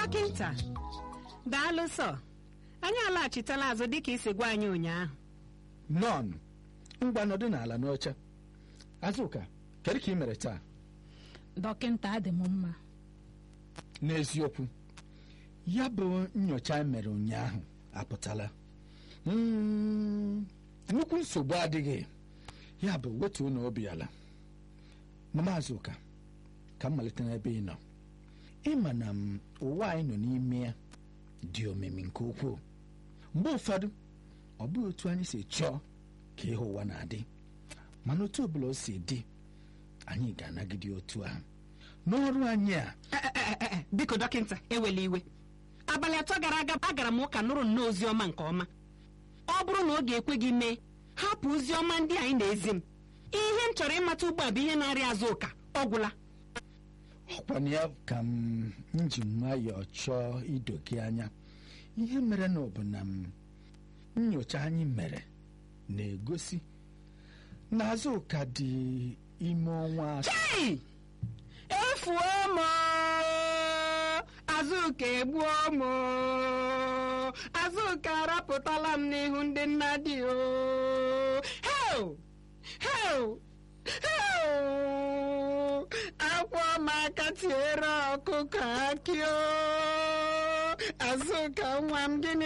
dọkịnta daalụ sọ anyị alaghachitela azụ dịka isi gwa anyị ụnyaahụ nọn ngwa nọdụ n'ala n'oche azụka kedu ka ị mere taa dọkịnta adị m mma n'eziokwu ya bụ nyocha e mere ụnyaahụ apụtala Mm, nnukwu nsogbu adịghị ya bụ wetuo na obi ala mama azụka ka m malite n'ebe ị nọ ịma na m ụwa anyị nọ n'ime ya dị omimi nke ukwuu mgbe ụfọdụ ọ bụghị otu anyị si chọọ ka ihe ụwa na-adị mana otu ọbụla o si dị anyị ga-anagide otu ahụ n'ọrụ anyị a E, e, e, e, e, biko dọkịnta ewela iwe abalị atọ gara aga agara m ụka nụrụ nnọọ ozi ọma nke ọma ọ bụrụ na ọ ga-ekwe gị mee hapụ ozi ọma ndị anyị na-ezi m ihe m chọrọ ịmata ugbu a bụ ihe na-arịa azụ ụka ọ gwụla ọkwana ya ka m m ji nwayọọ chọọ ido gị anya ihe mere na ọ bụ na m nyocha anyị mere na-egosi na azụka dị ime ọnwa asatọ Chei! efuo m azụka egbuo m azụka arapụtala m n'ihu ndị nna dị o heo heo heo akwa m aka tiere ọkụkọ akị o azụka nwa m gịnị